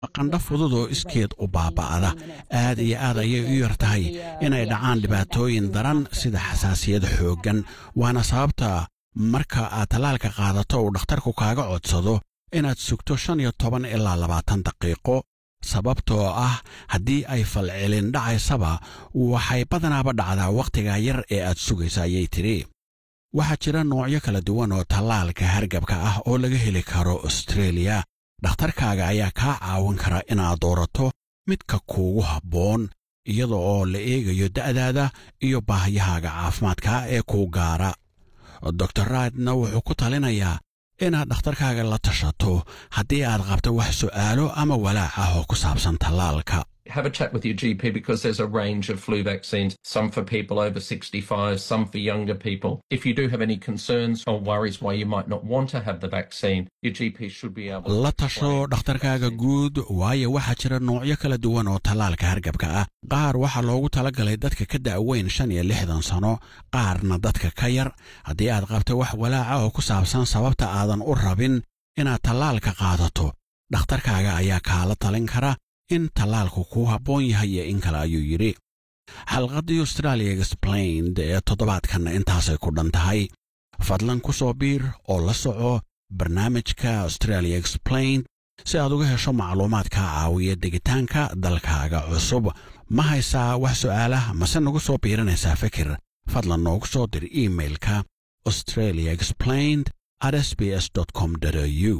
qandho fudud oo iskeed u baaba'ada aad iyo aad ayay u yar tahay inay dhacaan dhibaatooyin daran sida xasaasiyad xooggan waana sababta marka aad tallaalka qaadato uu dhakhtarku kaaga codsado inaad sugto shan iyo toban ilaa labaatan daqiiqo sababtoo ah haddii ay falcelin dhacaysaba waxay badanaaba dhacdaa wakhtigaa yar ee aad sugaysa ayay tidhi waxaa jira noocyo kala duwan oo tallaalka hargabka ah oo laga heli karo austreeliya dhakhtarkaaga ayaa kaa caawin kara inaad doorato midka kuugu habboon iyada oo la eegayo da'daada iyo baahiyahaaga caafimaadka ee kuu gaara dor raadna wuxuu ku talinayaa inaad dhakhtarkaaga la tashato haddii aad qabto wax su'aalo ama walaac ah oo ku saabsan tallaalka have a chat with your GP because there's a range of flu vaccines, some for people over 65, some for younger people. If you do have any concerns or worries why you might not want to have the vaccine, your GP should be able la tasho dhakhtarkaaga guud waayo waxaa jira noocyo kala duwan oo tallaalka hargabka ah qaar waxaa loogu talagalay dadka ka da'weyn shan iyo lixdan sano qaarna dadka ka yar haddii aad qabto wax walaaca oo ku saabsan sababta aadan u rabin inaad tallaalka qaadato dhakhtarkaaga ayaa kaala talin kara in tallaalku kuu habboon yahay iyo in kale ayuu yidhi xalqaddii australia explained ee toddobaadkanna intaasay ku dhan tahay fadlan ku soo biir oo la soco barnaamijka australia explained si aad uga hesho macluumaad kaa caawiya degitaanka dalkaaga cusub ma haysaa wax su'aalah mase nagu soo biiranaysaa fikir fadlan noogu soo dir iimailka australia explained at s b s com au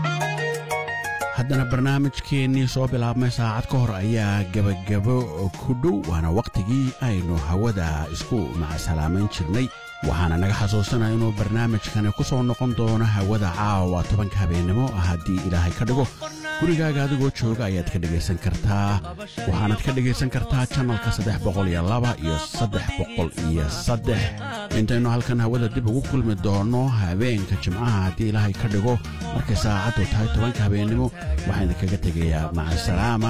haddana barnaamijkeennii soo bilaabmay saacad ka hor ayaa gebagabo ku dhow waana wakhtigii aynu hawada isku macsalaamayn jirnay waxaana naga xasuusanaya inuu barnaamijkani ku soo noqon doono hawada caawa tobanka habeennimo haddii ilaahay ka dhigo gurigaaga adigoo jooga ayaad ka dhegaysan kartaa waxaanaad ka dhegaysan kartaa janalka saddex boqol iyo laba iyo saddex boqol iyo saddex intaynu halkan hawada dib ugu kulmi doonno habeenka jimcaha haddii ilaahay ka dhigo markay saacaddu tahay tobanka habeennimo waxaan idinkaga tegayaa macasalaama